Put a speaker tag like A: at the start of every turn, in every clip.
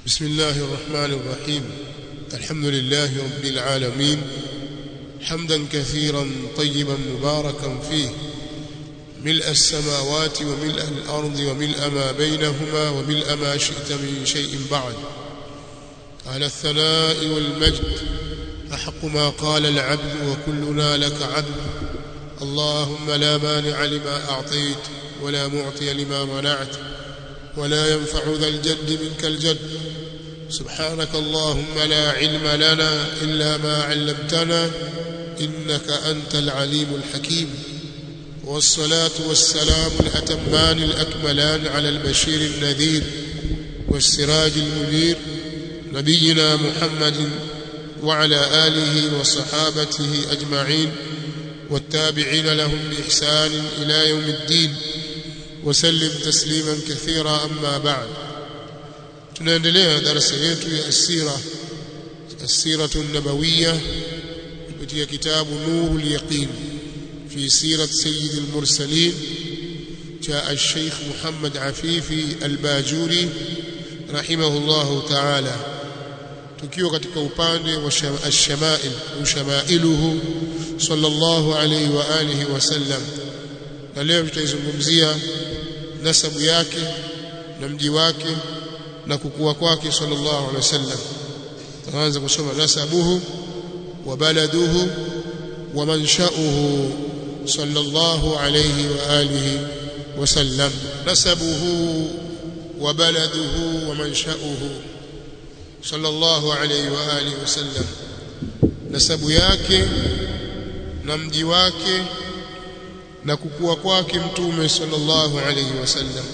A: بسم الله الرحمن الرحيم الحمد لله رب العالمين حمدا كثيرا طيبا مباركا فيه ملء السماوات وملء الأرض وملء ما بينهما وملء ما شئت من شيء بعد على الثناء والمجد أحق ما قال العبد وكلنا لك عبد اللهم لا مانع لما أعطيت ولا معطي لما منعت ولا ينفع ذا الجد منك الجد سبحانك اللهم لا علم لنا إلا ما علمتنا إنك أنت العليم الحكيم والصلاة والسلام الأتمان الأكملان على البشير النذير والسراج المنير نبينا محمد وعلى آله وصحابته أجمعين والتابعين لهم بإحسان إلى يوم الدين وسلم تسليما كثيرا أما بعد tunaendelea darasa yetu ya asira asiratu an-nabawiyya kupitia kitabu nurul yaqin fi sirat sayyid al-mursalin cha al-sheikh Muhammad Afifi al-Bajuri rahimahullahu ta'ala tukiwa katika upande wa ash-shama'il ushamailuhu sallallahu alayhi wa alihi wa sallam na leo tutaizungumzia nasabu yake na mji wake na kukua kwake sallallahu alaihi wasallam tunaanza kusoma nasabuhu wa baladuhu wa manshauhu sallallahu alayhi wa alihi wasallam nasabuhu wa baladuhu wa manshauhu sallallahu alayhi wa alihi wasallam nasabu yake na mji wake na kukua kwake mtume sallallahu alayhi wasallam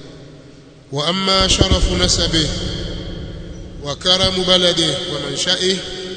A: واما شرف نسبه وكرم بلده ومنشئه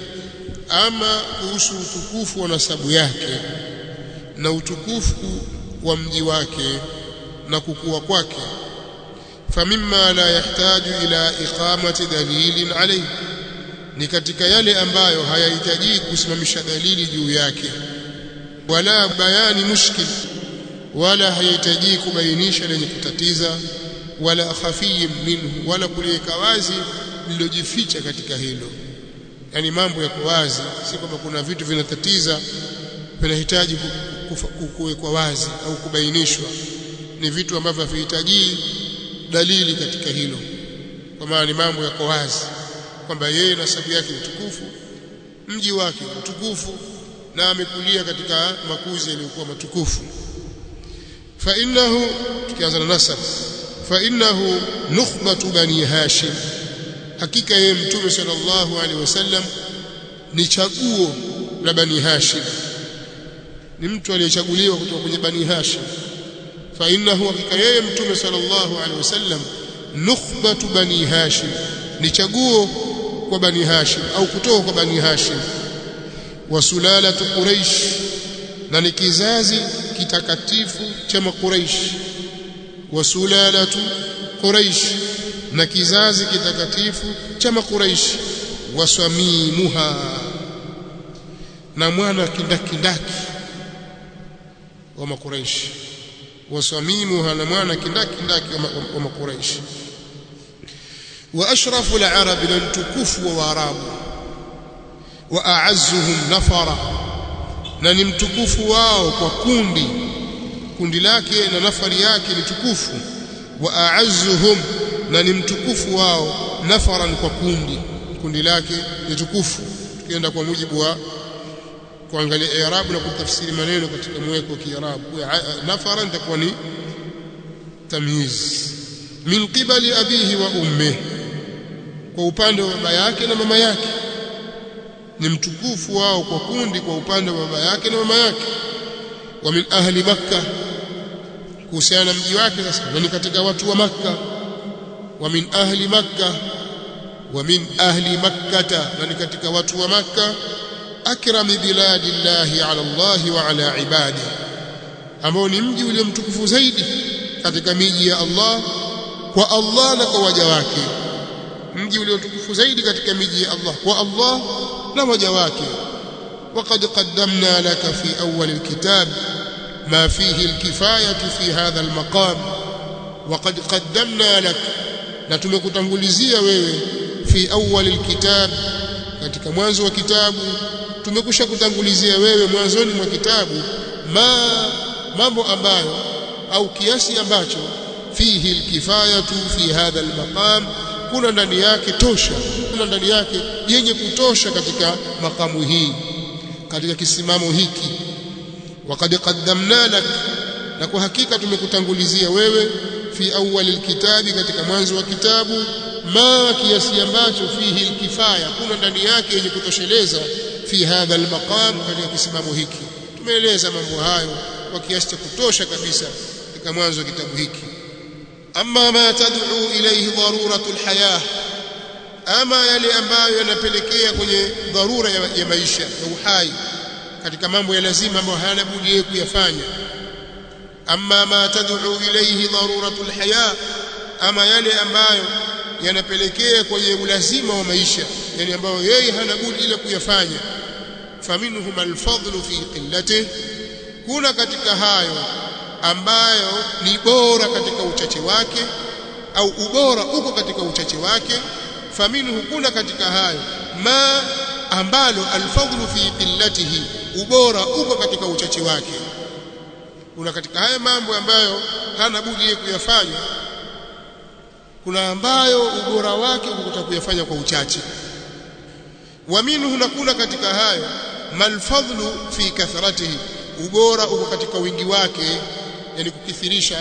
A: اما kuhusu utukufu wa nasabu yake na utukufu wa mji wake na kukua kwake famimma la yahtaju ila iqamati dalilin alayhi ni katika yale ambayo hayahitaji kusimamisha dalili juu yake wala bayani mushkil wala hayahitaji kubainisha lenye kutatiza wala khafiyyin minhu wala kuliweka wazi lililojificha katika hilo yani mambo yako wazi si kwamba kuna vitu vinatatiza vinahitaji kuwekwa wazi au kubainishwa ni vitu ambavyo havihitaji dalili katika hilo kwa maana ni mambo yako wazi kwamba yeye nasabu yake ni tukufu mji wake ni tukufu na amekulia katika makuzi yaliyokuwa matukufu fa innahu tukianza na nasab فإنه نخبة بني هاشم hakika yeye mtume sallallahu alaihi wasallam ni chaguo la bani hashim ni mtu aliyechaguliwa kutoka kwenye bani hashim fa innahu hakika yeye mtume sallallahu alaihi wasallam nukhbatu bani hashim ni chaguo kwa bani hashim au kutoka kwa bani hashim wa sulalatu quraish na ni kizazi kitakatifu cha makuraish wasulalatu quraish na kizazi kitakatifu cha makuraish wasamimuha na mwana kindakindaki wa makuraish wasamimuha na mwana kindakindaki wa makuraish wa ashrafu al-arab lan tukufu wa arabu wa a'azzuhum nafara na ni mtukufu wao kwa kundi kundi lake na nafari yake ni tukufu wa a'azzuhum na ni mtukufu wao nafaran kwa kundi kundi lake ni tukufu tukienda kwa mujibu wa kuangalia i'rab na kutafsiri maneno katika mweko wa kiarabu nafaran takuwa ni tamyiz min qibali abihi wa ummihi kwa upande wa baba yake na mama yake ni mtukufu wao kwa kundi kwa upande wa baba yake na mama yake wa min ahli makkah kuhusiana na mji wake sasa na ni katika watu wa makka wa min ahli makka wa min ahli makkata na ni katika watu wa makka akrami biladillahi ala Allah wa ala ibadi ambao ni mji ule mtukufu zaidi katika miji ya Allah kwa Allah na kwa waja wake mji ule mtukufu zaidi katika miji ya Allah kwa Allah na waja wake وقد قدمنا لك في أول الكتاب ما فيه الكفاية في هذا المقام وقد قدمنا لك na tumekutangulizia wewe fi awwal alkitab katika mwanzo wa kitabu tumekusha kutangulizia wewe mwanzoni mwa kitabu ma mambo ambayo au kiasi ambacho fihi alkifayatu fi hadha almaqam kuna ndani yake tosha kuna ndani yake yenye kutosha katika makamu hii katika kisimamo hiki waqad qaddamna lak na kwa hakika tumekutangulizia wewe fi awwal alkitabi katika mwanzo wa kitabu ma kiasi ambacho fihi alkifaya kuna ndani yake yenye kutosheleza fi hadha almaqam katika kisimamo hiki tumeeleza mambo hayo kwa kiasi cha kutosha kabisa katika mwanzo wa kitabu hiki amma ma tad'u ilayhi daruratu alhayah ama yale ambayo yanapelekea kwenye dharura ya, ya maisha ya uhai katika mambo ya lazima ambayo hayana budi kuyafanya amma ma tad'u ilayhi daruratu alhaya ama yale ambayo yanapelekea kwenye ulazima wa maisha yani ambayo yeye hana budi ile kuyafanya faminhum alfadlu fi qillatihi kuna katika hayo ambayo ni bora katika uchache wake au ubora uko katika uchache wake faminhu kuna katika hayo ma ambalo alfadlu fi qillatihi ubora uko katika uchache wake kuna katika haya mambo ambayo hana budi yeye kuyafanya kuna ambayo ubora wake uko kuyafanya kwa uchache wa minhu na kuna katika hayo malfadlu fi kathratihi ubora uko katika wingi wake yani kukithirisha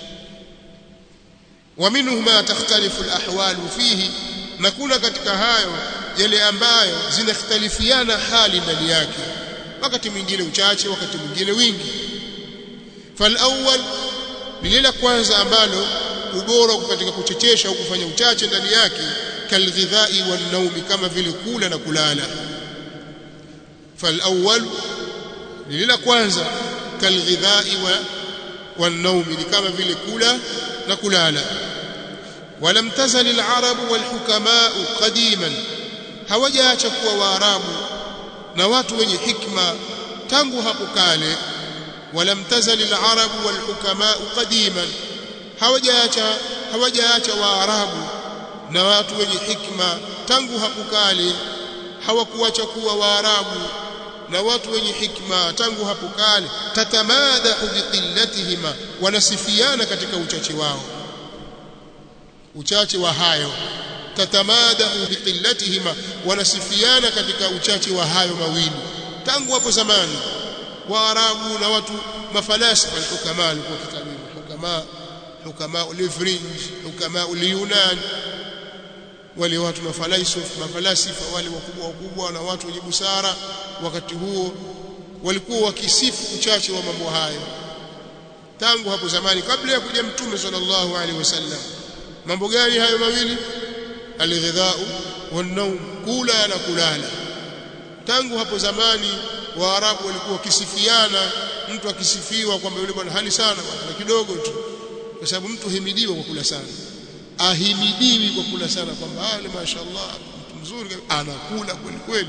A: wa minhu ma takhtalifu alahwalu fihi na kuna katika hayo yale ambayo zinakhtalifiana hali ndani yake wakati mwingine uchache wakati mwingine wingi falawwal lile la kwanza ambalo ubora uko katika kuchechesha au kufanya uchache ndani yake kalghidhai wan naumi kama vile kula na kulala falawwal lile la kwanza kalghidhai wa wan naumi ni kama vile kula na kulala ولم تزل العرب والحكماء قديما hawajaacha kuwa waarabu na watu wenye hikma tangu hapo kale ولم تزل العرب والحكماء قديما hawajaacha hawajaacha waarabu na watu wenye hikma tangu hapo kale hawakuacha kuwa waarabu na watu wenye hikma tangu hapo kale tatamadahu biqillatihima wanasifiana katika uchache wao uchache wa hayo tatamadahu biqillatihima wanasifiana katika uchache wa hayo mawili tangu hapo zamani waarabu na watu mafalasifa hukama walikuwa kitabu hukama hukama ulifrinj hukama ulyunan wale watu mafalasifa mafalasifa wale wakubwa wakubwa na watu wenye busara wakati huo walikuwa wakisifu uchache wa mambo hayo tangu hapo zamani kabla ya kuja mtume sallallahu alaihi wasallam mambo gani hayo mawili alghidhau wan kula na kulala tangu hapo zamani waarabu walikuwa wakisifiana mtu akisifiwa kwamba yule bwana hali sana bwana kidogo tu kwa sababu mtu himidiwa kwa kula sana ahimidiwi kwa kula sana kwamba ah mashaallah mtu mzuri anakula kweli kweli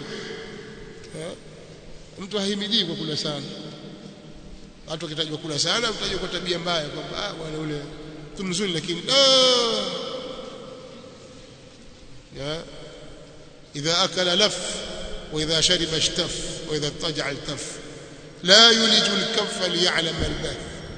A: mtu ahimidiwi kwa kula sana watu wakitajwa kula sana mtajwa kwa tabia mbaya kwamba ah bwana yule mtu mzuri lakini ya idha akala laf wa idha shariba ishtaf wa idha ittaja iltaf la yuliju al-kaffa liya'lam al-bath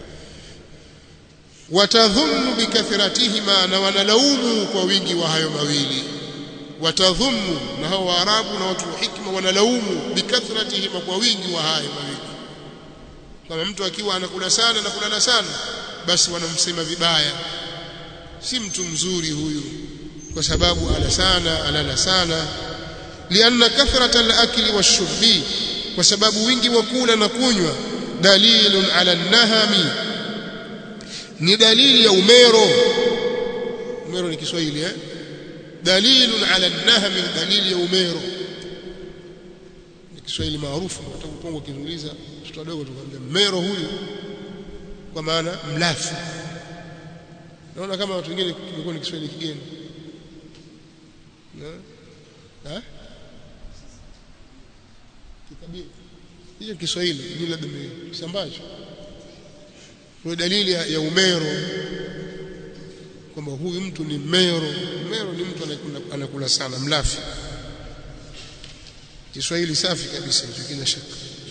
A: watadhunnu bikathratihima na wanalaumu kwa wingi wa hayo mawili watadhunnu na hao waarabu na watu wa hikma wanalaumu bikathratihima kwa wingi wa hayo mawili kama mtu akiwa anakula sana na kulala sana basi wanamsema vibaya si mtu mzuri huyu kwa sababu ala sana alala sana lianna kathrata al-akli wash-shurbi kwa sababu wingi wa kula na kunywa dalilun ala nahami ni dalili ya umero umero ni Kiswahili eh dalilun ala nahami dalili ya umero ni Kiswahili maarufu utakupongo kizuliza mtoto wadogo tukamwambia mero huyu kwa maana mlafi naona kama watu wengine kilikuwa ni Kiswahili kigeni na kitabia hiyo Kiswahili ni labda kisambacho kwa dalili ya, ya umero kwamba huyu mtu ni mero mero ni mtu anakula sana mlafi Kiswahili safi kabisa hicho kina shaka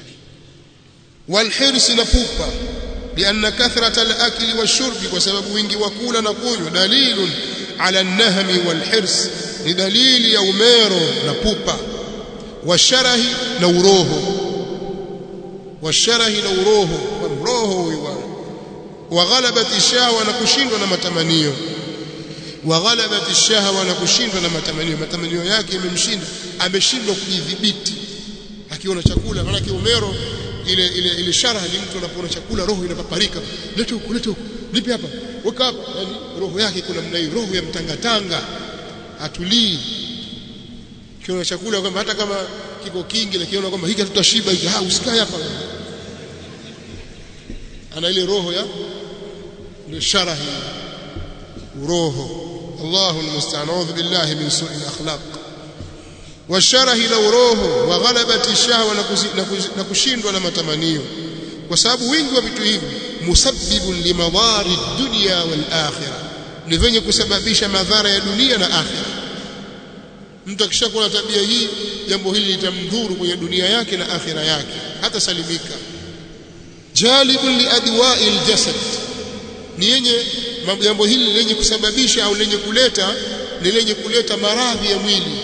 A: والحرص نفوبا لأن كثرة الأكل والشرب وسبب wingi wa kula na kunywa dalilun ala an-nahmi wal-hirs ni dalili ya umero na pupa washarahi na uroho washarahi na uroho uroho huyo wa ghalabati shahwa na kushindwa na matamanio wa ghalabati shahwa na kushindwa na matamanio matamanio yake yamemshinda ameshindwa kujidhibiti akiona chakula maana umero ile ile ile sharaha ni mtu anapoona chakula roho inapaparika leta huko leta huko nipe hapa weka hapa yani roho yake kuna mna roho ya mtangatanga atulii kiona chakula kwamba hata kama kiko kingi lakini kwamba hiki tutashiba hiki ah usikae hapa ana ile roho ya ni sharahi uroho الله المستعان اعوذ بالله من سوء الاخلاق والشره لو roho wa ghalabati shahwa na kushindwa na matamanio kwa sababu wingi wa vitu hivi musabbibun limadari dunya wal akhirah ni venye kusababisha madhara ya dunia na akhira mtu akishakuwa na tabia hii jambo hili litamdhuru kwenye dunia yake na akhira yake hata salimika jalibun liadwa'i aljasad ni yenye jambo hili lenye kusababisha au lenye kuleta ni lenye kuleta maradhi ya mwili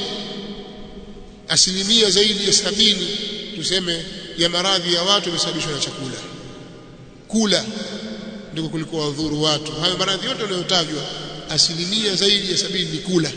A: asilimia zaidi ya sabini tuseme ya maradhi ya watu yamesababishwa na chakula kula ndiko kuliko wadhuru watu hayo maradhi yote yanayotajwa asilimia zaidi ya sabini ni kula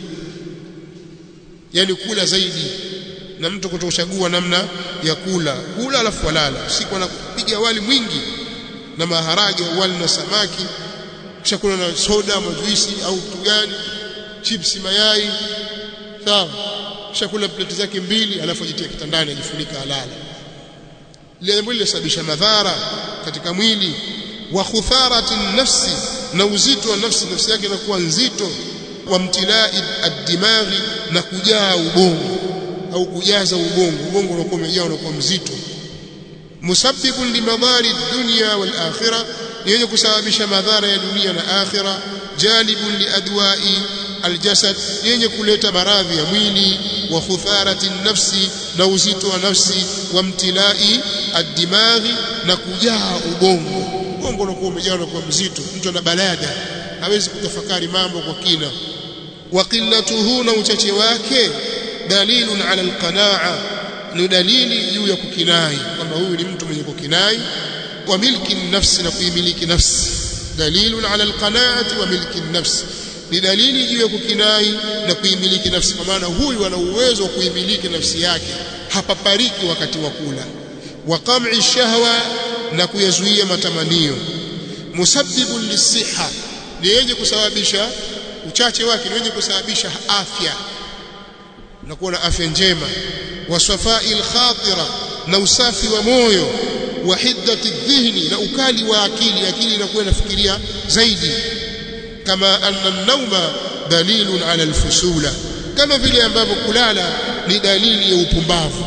A: yani kula zaidi na mtu kutochagua namna ya kula kula alafu walala siku anapiga wali mwingi na maharage wali na samaki kisha kula na soda majuisi au kitu gani chipsi mayai sawa kisha kula pleti zake mbili alafu ajitie kitandani ajifunika alala lile jambo lilisababisha madhara katika mwili wa khutharati nafsi na uzito wa nafsi nafsi yake inakuwa nzito wa mtilai ad-dimaghi na kujaa ubongo au kujaza ubongo ubongo unakuwa umejaa unakuwa mzito musabbibun limadhari dunya wal akhirah yenye kusababisha madhara ya dunia na akhira jalibun liadwai aljasad yenye kuleta maradhi ya mwili wa khutharati nafsi na uzito wa nafsi wa mtilai ad-dimaghi na kujaa ubongo ubongo unakuwa umejaa na kuwa mzito mtu ana balada hawezi kutafakari mambo kwa kina wa qillatuhu na uchache wake dalilun ala alqanaa ni dalili juu ya kukinai kwamba huyu ni mtu mwenye kukinai wa milki nafsi na kuimiliki nafsi dalilun ala alqanaati wa milki nafsi ni dalili juu ya kukinai na kuimiliki nafsi kwa maana huyu ana uwezo wa kuimiliki nafsi yake hapapariki wakati wa kula wa qam'i shahwa na kuyazuia matamanio musabbibun lisiha ni yenye kusababisha uchache wake ni yenye kusababisha afya na kuwa na afya njema wa safai alkhatira na usafi wa moyo wa hiddati dhihni na ukali wa akili akili inakuwa inafikiria zaidi kama anna an-nawma dalilun ala al-fusula kama vile ambavyo kulala ni dalili ya upumbavu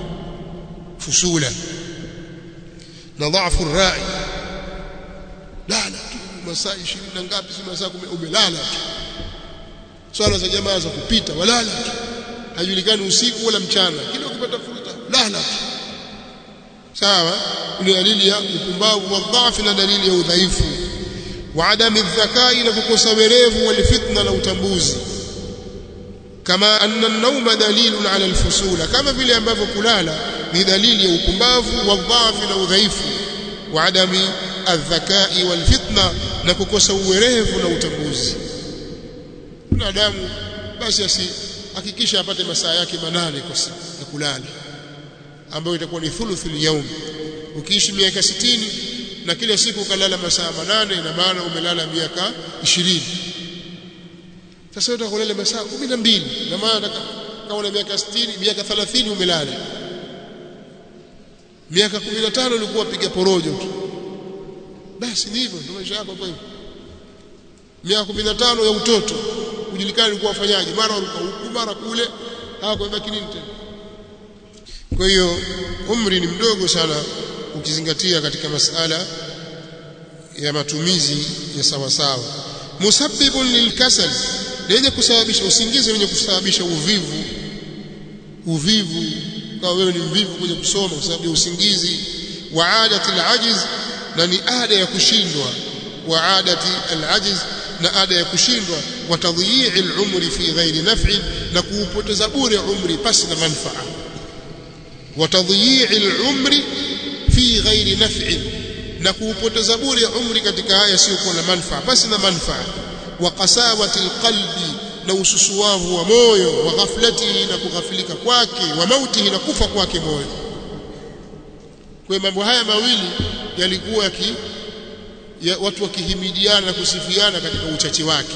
A: fusula na dhaifu rai lala tu masaa 20 na ngapi si masaa 10 umelala tu swala za jamaa za kupita walala tu hajulikani usiku wala mchana kila ukipata fursa lala tu sawa ni dalili ya upumbavu wa dhaifu na dalili ya udhaifu wa adami dhakai na kukosa werevu wal fitna na utambuzi kama anna an-nawma dalilun ala al-fusula kama vile ambavyo kulala ni dalili ya upumbavu wa dhaifu na udhaifu wa adami adhakai wal fitna na kukosa uwerevu na utambuzi binadamu basi asi hakikisha apate masaa yake manane kwa siku ya kulala ambayo itakuwa ni thuluthul yawm ukiishi miaka 60 na kila siku ukalala masaa manane ina maana umelala miaka 20 sasa utakulala masaa 12 na maana kama una miaka 60 miaka 30 umelala miaka 15 ulikuwa piga porojo tu basi ni hivyo ndio maisha yako kwa hivyo miaka 15 ya utoto ujulikane ulikuwa wafanyaje mara uruka huku mara kule hapo ibaki nini tena kwa hiyo umri ni mdogo sana ukizingatia katika masala ya matumizi ya sawa sawa musabbibun lilkasal lenye kusababisha usingizi wenye kusababisha uvivu uvivu kama wewe ni mvivu kwenye kusoma kwa sababu ya usingizi wa adati alajiz na ni ada ya kushindwa wa adati alajiz na ada ya kushindwa wa tadhiyi alumri fi ghairi naf'i na kuupoteza bure umri pasi na manfaa wa tadhiyi alumri fi ghairi naf'i na kuupoteza bure umri katika haya sio kuwa na manfaa basi na manfaa wa qasawati alqalbi na ususuwavu wa moyo wa ghaflatihi na kughafilika kwake wa mautihi na kufa kwake moyo kwa mambo haya mawili yalikuwa yaki ya watu wakihimidiana na kusifiana katika uchache wake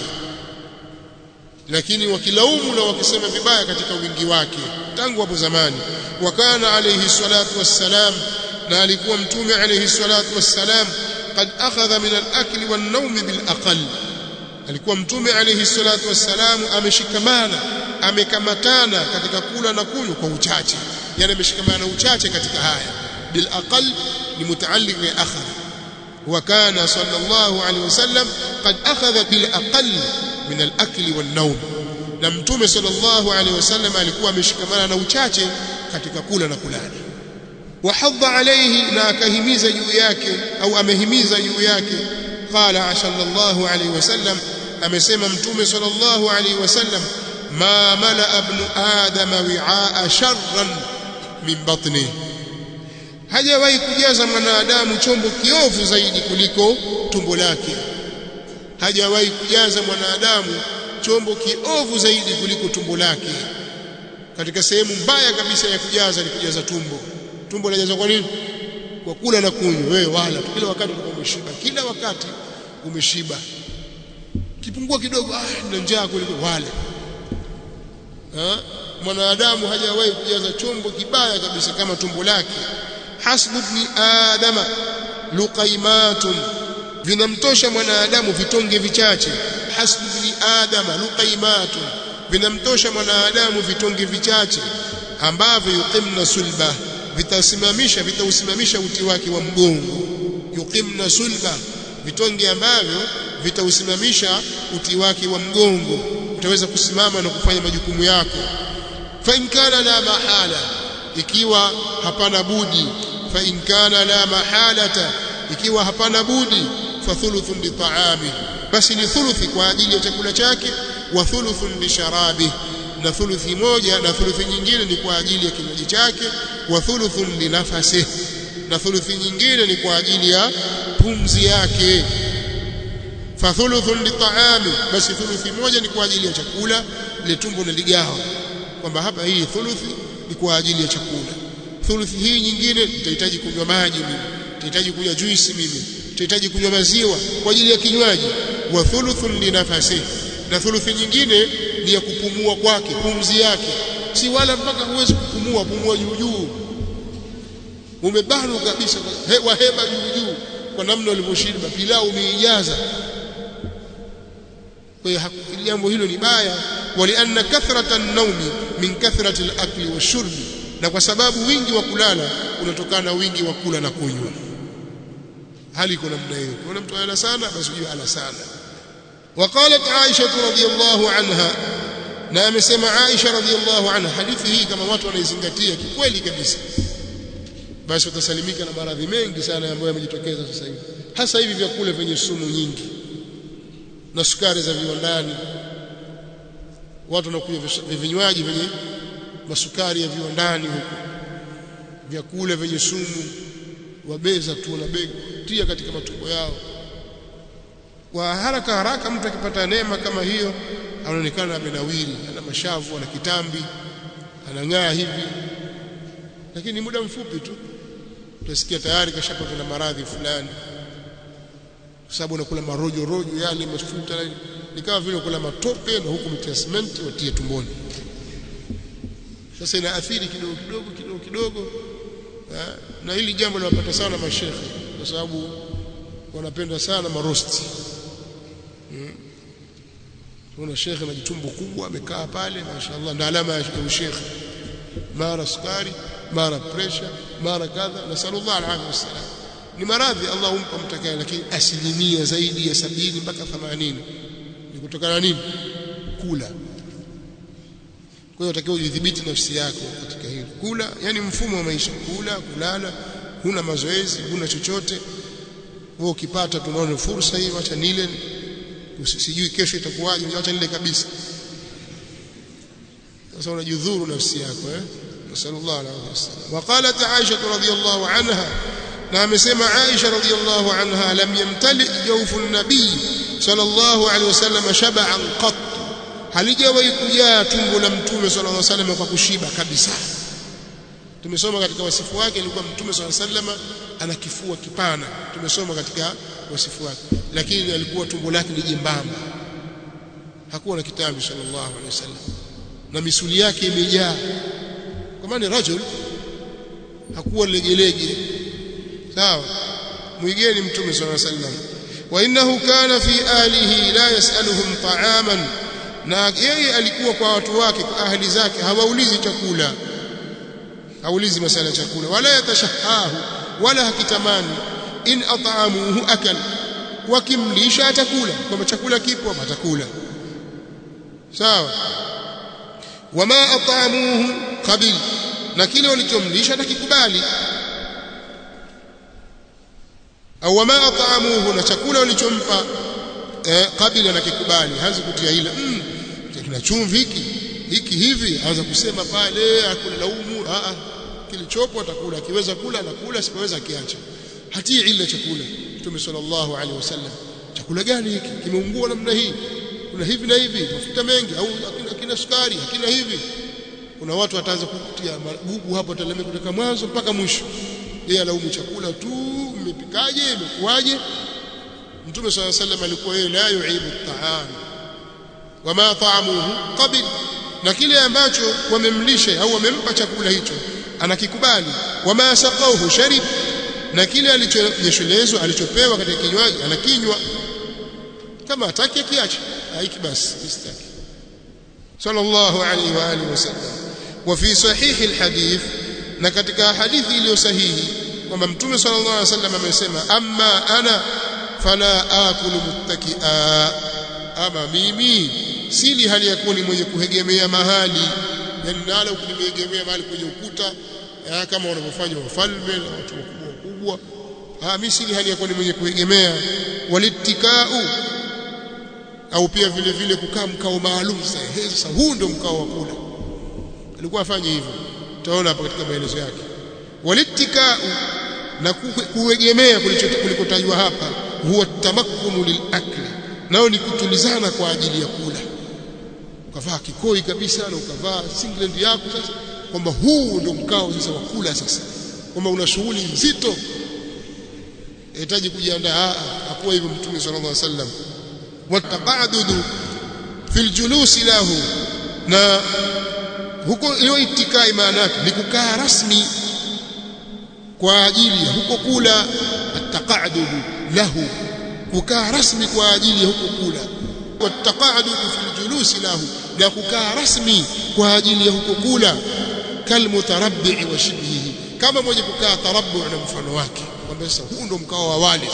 A: lakini wakilaumu na wakisema vibaya katika wingi wake tangu hapo zamani wakana alayhi salatu wassalam na alikuwa mtume alayhi salatu wassalam qad akhadha min al-akli wan-nawm bil-aqall alikuwa mtume alayhi salatu wassalam ameshikamana amekamatana katika kula na kunywa kwa uchache yani ameshikamana uchache katika haya bil aqal ni mutaalliq bi akhadha wa kana sallallahu alayhi wasallam qad akhadha bil aqal min al akli wan nawm na mtume sallallahu alayhi wasallam alikuwa ameshikamana na uchache katika kula na kulala wahadha alayhi na akahimiza juu yake au amehimiza juu yake qala sallallahu alayhi wasallam amesema mtume sallallahu alayhi wasallam ma mala ibn adam wi'aa sharran min batni hajawahi kujaza mwanadamu chombo kiovu zaidi kuliko tumbo lake hajawahi kujaza mwanadamu chombo kiovu zaidi kuliko tumbo lake katika sehemu mbaya kabisa ya kujaza ni kujaza tumbo tumbo linajaza kwa nini kwa kula na kunywa wewe wala kila wakati utakuwa umeshiba kila wakati umeshiba kipungua kidogo ah nina njaa kuliko wale ha? mwanadamu hajawahi kujaza chombo kibaya kabisa kama tumbo lake hasbu ibn adama luqaimatun vinamtosha mwanadamu vitonge vichache hasbu ibn adama luqaimatun vinamtosha mwanadamu vitonge vichache ambavyo yuqimna sulba vitasimamisha vitausimamisha uti wake wa mgongo yuqimna sulba vitonge ambavyo vitausimamisha uti wake wa mgongo utaweza kusimama na kufanya majukumu yako fa in kana la mahala ikiwa hapana budi fa in kana la mahalata ikiwa hapana budi fa thuluthun li ta'ami basi ni thuluthi kwa ajili ya chakula chake wa thuluthun li sharabi na thuluthi moja na thuluthi nyingine ni kwa ajili ya kinywaji chake wa thuluthun li nafasi na thuluthi nyingine ni kwa ajili ya pumzi yake fa thuluthun li ta'ami basi thuluthi moja ni kwa ajili ya chakula ile tumbo na ligawa kwamba hapa hii thuluthi ni kwa ajili ya chakula thuluthi hii nyingine nitahitaji kunywa maji mimi nitahitaji kunywa juisi mimi nitahitaji kunywa maziwa kwa ajili ya kinywaji wa thuluthun li nafasi na thuluthi nyingine ni ya kupumua kwake pumzi yake si wala mpaka huwezi kupumua pumua juu juu umebanwa kabisa hewa heba juu juu kwa namna ulivyoshiba pilau umeijaza kwa hiyo jambo hilo ni baya walianna kathrata an-nawmi min kathrati al-akli wash-shurbi na kwa sababu wingi wa kulala unatokana na wingi wa kula na kunywa hali iko namna hiyo kuna mtu ana sana basi ujue ana sana وقالت عائشة رضي الله عنها na amesema Aisha radhiallahu anha hadithi hii kama watu wanaizingatia kikweli kabisa basi watasalimika na maradhi mengi sana ambayo yamejitokeza sasa hivi hasa hivi vyakula vyenye sumu nyingi na sukari za viwandani watu wanakunywa vinywaji vyenye masukari ya viwandani huko vyakula vyenye sumu wabeza tu na bega tia katika matumbo yao kwa haraka haraka mtu akipata neema kama hiyo anaonekana amenawiri ana mashavu ana kitambi anang'aa hivi lakini muda mfupi tu utasikia tayari kashapata na maradhi fulani kwa sababu unakula marojo rojo yale mafuta ni kama vile kula matope na huku mtia simenti watie tumboni sasa inaathiri kidogo kidogo kidogo kidogo na hili jambo linapata sana mashekhe kwa sababu wanapenda sana marosti hmm. Kuna shekhe anajitumbo kubwa amekaa pale mashaallah ndio alama ya ushekhe mara sukari mara pressure mara kadha nasallallahu alaihi wasallam ni maradhi Allah humpa mtakaye lakini asilimia zaidi ya sabini mpaka 80 ni kutokana na nini kula kwa hiyo utakiwa udhibiti nafsi yako katika hilo kula yani mfumo wa maisha kula kulala huna mazoezi huna chochote wewe ukipata tunaona fursa hii acha nile usijui kesho itakuwaje acha nile kabisa sasa unajidhuru nafsi yako eh sallallahu alaihi wasallam وقالت عائشه رضي الله عنها na amesema Aisha radhiyallahu anha lam yamtali jawfu an-nabiy sallallahu alaihi wasallam shab'an qat halijawahi kujaa tumbo la mtume sallallahu alaihi wasallam kwa kushiba kabisa tumesoma katika wasifu wake ilikuwa mtume sallallahu alaihi wasallam ana kifua kipana tumesoma katika wasifu wake lakini alikuwa tumbo lake ni jembamba hakuwa na kitambi sallallahu alaihi wasallam na misuli yake imejaa kwa maana rajul hakuwa legelege sawa mwigeni mtume sallallahu alaihi wasallam wa innahu kana fi ahlihi la yasaluhum ta'aman na yeye alikuwa kwa watu wake kwa ahli zake hawaulizi chakula haulizi masala ya chakula wala yatashahahu wala hakitamani in at'amuhu akal wakimlisha atakula kama chakula kipo atakula sawa wama at'amuhu qabil na kile walichomlisha atakikubali au wama at'amuhu na chakula walichompa eh, kabila na kikubali haanza kutia ila mm, kina chumvi hiki hiki hivi aanza kusema pale akula laumu a a kilichopo atakula akiweza kula anakula sipoweza kiacha hatii ila chakula Mtume sallallahu alaihi wasallam chakula gani hiki kimeungua namna hii kuna hivi na hivi mafuta mengi au hakina sukari hakina hivi kuna watu wataanza kutia magugu hapo talemea kutoka mwanzo mpaka mwisho yeye alaumu chakula tu mmepikaje imekuwaje Mtume صلى الله عليه وسلم alikuwa yeye la yuibu at-ta'am wama ta'amuhu qabil na kile ambacho wamemlisha au wamempa chakula hicho anakikubali wama saqawhu sharib na kile alichonyeshelezwa alichopewa katika kinywaji anakinywa kama ataki kiache haiki basi istaki sallallahu alayhi wa alihi wasallam wa fi sahih alhadith na katika hadithi iliyo sahihi kwamba mtume sallallahu alayhi wasallam amesema amma ana fala akulu muttakia ama mimi sili hali ya kuwa ni mwenye kuhegemea mahali yani nala ukinimegemea mahali kwenye ukuta ya, kama wanavyofanya wafalme na watu wakubwa wakubwa ah mimi sili hali ya kuwa ni mwenye kuegemea walittikau au pia vile vile kukaa mkao maalum sasa huu ndio mkao wa kula alikuwa afanye hivyo utaona hapa katika maelezo yake walittikau na kuegemea kulikotajwa hapa huwa tamakkunu lilakli nao ni kutulizana kwa ajili ya kula ukavaa kikoi kabisa na ukavaa singlet yako sasa kwamba huu ndio mkao sasa wa kula sasa kwamba una shughuli nzito inahitaji kujiandaa hakuwa hivyo mtume sallallahu alaihi wasallam wataqadudu fil julusi lahu na huko hiyo itikai maana yake ni kukaa rasmi kwa ajili ya huko kula ataqadudu lahu kukaa rasmi kwa ajili ya huko kula wataqadudu fil julusi lahu na kukaa rasmi kwa ajili ya huko kula kalmutarabbi wa shibhihi kama mwenye kukaa tarabbu na mfano wake kwamba sasa huu ndo mkao wa wale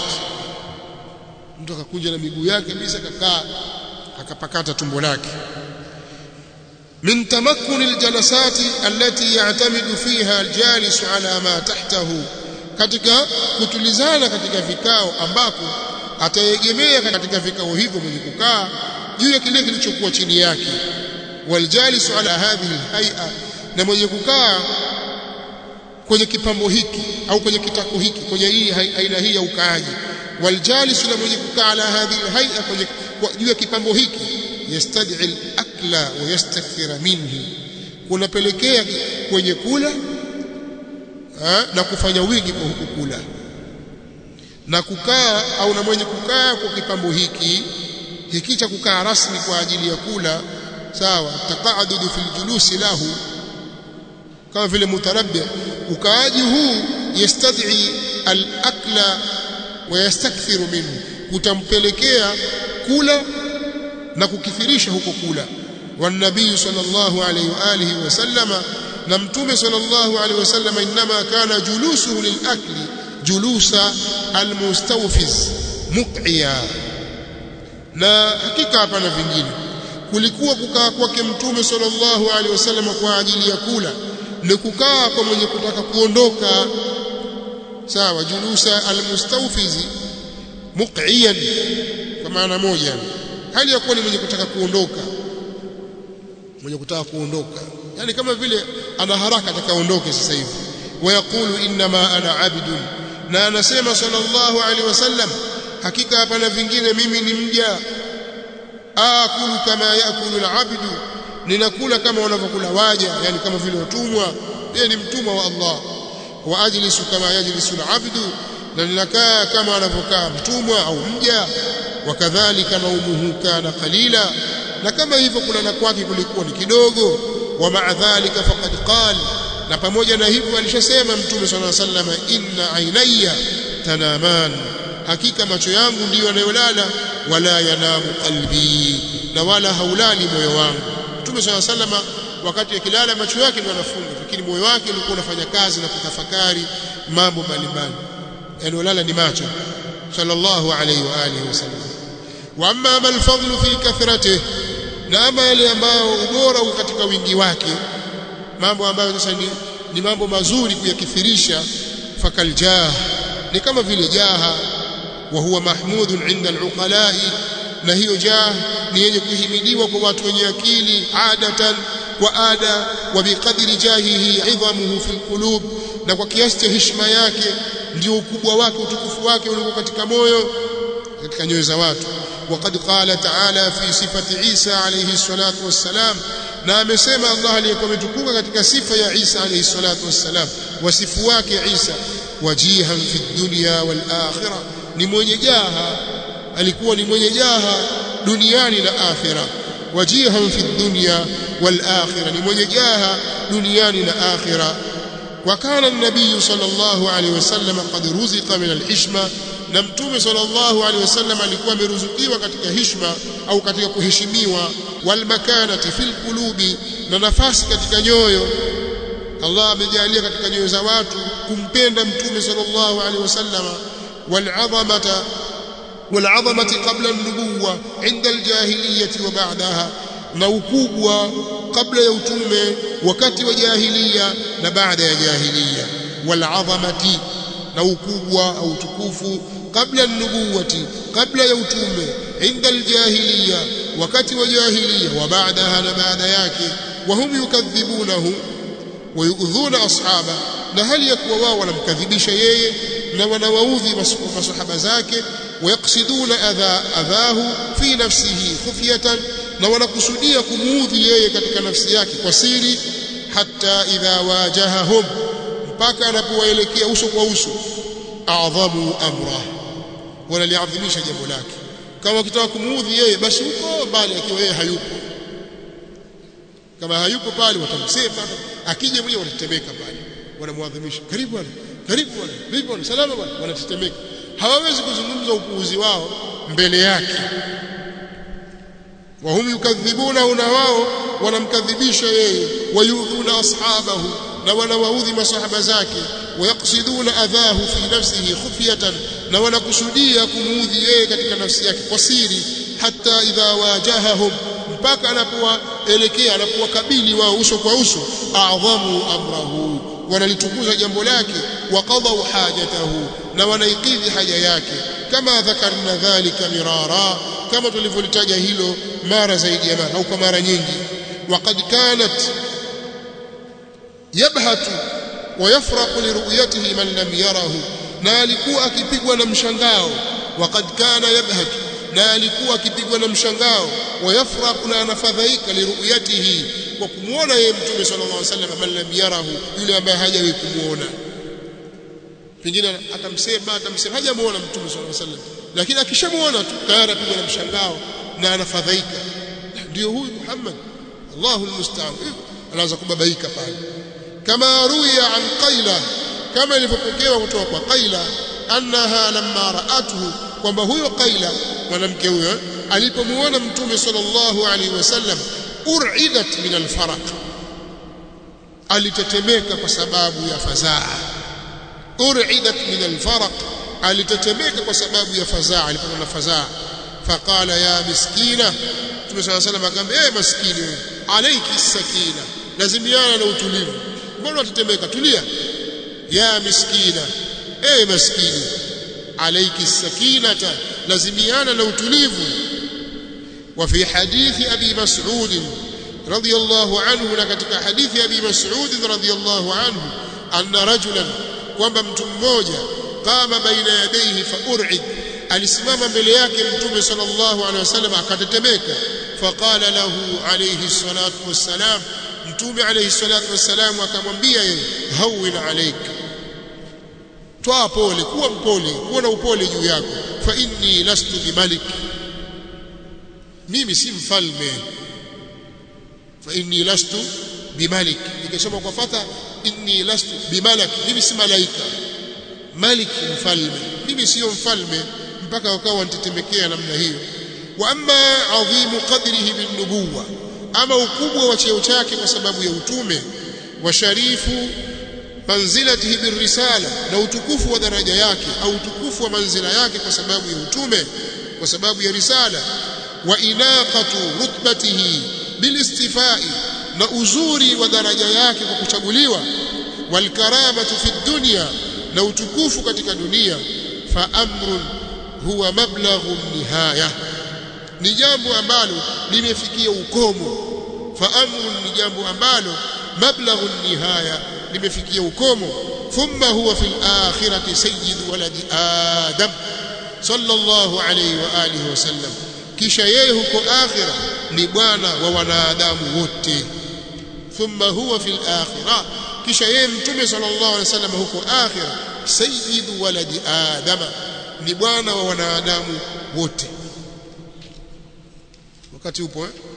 A: mtu akakuja na miguu yake kabisa kakaa akapakata tumbo lake من تمكن الجلسات التي يعتمد فيها الجالس على ما تحته katika kutulizana katika vikao ambako ataegemea katika vikao hivyo mwenye kukaa juu ya kile kilichokuwa chini yake waljalisu ala hadhihi alhay'a na mwenye kukaa kwenye kipambo hiki au kwenye kitako hiki kwenye hii aina hii ya ukaaji waljalisu na mwenye kukaa ala hadhihi alhay'a kwenye juu ya kipambo hiki yastad'i al-akla wa yastakthira minhu kunapelekea kwenye kula ha, na kufanya wingi kwa huku kula na kukaa au na mwenye kukaa kwa kipambo hiki hiki cha kukaa rasmi kwa ajili ya kula sawa taqadudu fil julusi lahu kama vile mutarabbi ukaaji huu yastad'i al-akla wa yastakthiru minhu kutampelekea kula na kukithirisha huko kula والنبي صلى الله عليه واله وسلم na mtume sallallahu alaihi wasallam inma kana julusuhu lilakli julusa almustawfiz muqiya na hakika hapana vingine kulikuwa kukaa kwake mtume sallallahu alaihi wasallam kwa ajili ya kula ni kukaa kwa mwenye kutaka kuondoka sawa julusa almustawfizi muqiyan kwa maana moja hali ya kuwa ni mwenye kutaka kuondoka mwenye kutaka kuondoka yani kama vile ana haraka atakaondoke sasa hivi wayaqulu inma ana abdun na anasema sallallahu alaihi wasallam hakika hapana vingine mimi ni mja akulu kama yakulu alabdu ninakula kama wanavyokula waja yani kama vile watumwa yeye ni mtumwa wa Allah wa ajlisu kama yajlisu alabdu na ninakaa kama anavyokaa mtumwa au mja wakadhalika naumuhu kana qalila na kama hivyo kulala kwake kulikuwa ni kidogo wa ma'a dhalika faqad qala na pamoja na hivyo alishasema mtume sallallahu alaihi wasallam inna ainaya tanaman hakika macho yangu ndiyo yanayolala wala yanamu qalbi na wala haulali moyo wangu mtume sallallahu alaihi wasallam wakati akilala macho yake ndio yanafunga lakini moyo wake ulikuwa unafanya kazi na kutafakari mambo mbalimbali yanayolala ni macho sallallahu alaihi wa alihi wasallam wa amma mal fadlu fi kathratihi na ama yale ambayo ubora uko katika wingi wake mambo ambayo sasa ni, ni mambo mazuri kuyakithirisha fakal jah ni kama vile jaha wa huwa mahmudun inda aluqalai na hiyo jah ni yenye kuhimidiwa kwa watu wenye akili adatan wa ada wa biqadri jahihi idhamuhu fil qulub na kwa kiasi cha heshima yake ndio ukubwa wake utukufu wake ulio katika moyo katika nyoyo za watu وقد قال تعالى في صفة عيسى عليه الصلاة والسلام na amesema Allah aliyekuwa ametukuka katika sifa ya Isa alayhi salatu wassalam wasifu wake Isa wajihan fi dunya wal akhirah ni mwenye jaha alikuwa ni mwenye jaha duniani na akhirah wajihan fi dunya wal akhirah ni mwenye jaha duniani na akhirah وكان النبي صلى الله عليه وسلم قد رزق من الحشمه na mtume sallallahu alaihi wasallam alikuwa ameruzukiwa katika heshima au katika kuheshimiwa wal makanati fil qulubi na nafasi katika nyoyo Allah amejalia katika nyoyo za watu kumpenda mtume sallallahu alaihi wasallam wal azamata wal azamati qabla an-nubuwwa inda al-jahiliyyah wa ba'daha na ukubwa kabla ya utume wakati wa jahiliya na baada ya jahiliya wal azamati na ukubwa au utukufu kabla nubuwati kabla ya utume inda aljahiliya wakati wa jahiliya wa baadaha na baada yake wahum yukadhibunahu wayudhuna ashaba na hali ya kuwa wao wanamkadhibisha yeye na wanawaudhi masahaba zake wayaqsiduna adha adhahu fi nafsihi khufyatan na wanakusudia kumuudhi yeye katika nafsi yake kwa siri hatta idha wajahahum mpaka anapowaelekea uso kwa uso a'dhamu amra wanaliadhimisha jambo lake kama wakitaka kumuudhi yeye basi huko mbali akiwa yeye hayupo kama hayupo pale watamsema akija mwenyewe wanatetemeka pale wanamwadhimisha karibu bwana karibu bwana vipi bwana salama bwana wanatetemeka hawawezi kuzungumza upuuzi wao mbele yake wahum yukadhibuna na wao wanamkadhibisha yeye wayudhuna ashabahu na wanawaudhi masahaba zake wayaqsiduna adhahu fi nafsihi khufyatan na wanakusudia kumuudhi yeye katika nafsi yake kwa siri hata idha wajahahum mpaka anapowaelekea anapowakabili wao uso kwa uso a'dhamu amrahu wanalitukuza jambo lake waqadau hajatahu na wanaikidhi haja yake kama dhakarna dhalika mirara kama tulivyolitaja hilo mara zaidi ya mara au kwa mara nyingi waqad kanat yabhatu ويفرق لرؤيته من لم يره na alikuwa akipigwa na mshangao waqad kana yabhat na alikuwa akipigwa na mshangao wayafraq na anafadhaika liruyatihi kwa kumuona yeye mtume sallallahu alaihi wasallam man lam yarahu yule ambaye hajawahi kumuona pengine atamsema atamsema hajamuona mtume sallallahu alaihi wasallam lakini akishamuona tu tayari apigwa na mshangao na anafadhaika ndio huyu Muhammad Allahu almusta'an anaanza kubabaika pale kama ruya an qaila kama ilivyopokewa kutoka kwa qaila annaha lamma ra'atuhu kwamba huyo qaila mwanamke huyo alipomuona mtume sallallahu alaihi wasallam ur'idat min alfaraq alitetemeka kwa sababu ya fazaa ur'idat min alfaraq alitetemeka kwa sababu ya fazaa alipata na fazaa faqala ya miskina Mtume swalla salam akamwambia eh maskini wewe alayki sakina lazimiana na utulivu mbona utatemeka tulia ya miskina eh maskini alayki sakinata lazimiana na utulivu وفي حديث أبي مسعود رضي الله عنه لكتك حديث أبي مسعود رضي الله عنه أن رجلا kwamba mtu mmoja qama baina yadayhi faur'id alisimama mbele yake mtume sallallahu alaihi wasallam akatetemeka faqala lahu alayhi salatu wassalam mtume alayhi salatu wassalam akamwambia yeye hawin alayk toa pole kuwa mpole kuwa na upole juu yako fa inni lastu bimalik mimi si mfalme fa inni lastu bimalik nikisoma kwa fatha inni lastu bimalak mimi si malaika malik mfalme mimi sio mfalme mpaka wakawa wanitetemekea namna hiyo wa amma adhimu qadrihi bin nubuwa ama ukubwa wa cheo chake kwa sababu ya utume wa sharifu manzilatihi birrisala na utukufu wa daraja yake au utukufu wa manzila yake kwa sababu ya utume kwa sababu ya risala wa inaqatu rutbatihi bilistifai na uzuri wa daraja yake kwa kuchaguliwa walkaramatu fi dunya na utukufu katika dunia fa amrun huwa mablaghu nihaya ni jambo ambalo limefikia ukomo fa amrun ni jambo ambalo mablaghu nihaya limefikia ukomo thumma huwa fil akhirati sayyidu waladi adam sallallahu alayhi wa alihi wasallam kisha yeye huko akhira ni bwana wa wanadamu wote thumma huwa fil akhirah kisha yeye mtume sallallahu alaihi wasallam huko akhira sayyidu waladi adama ni bwana wa wanadamu wote wakati upo eh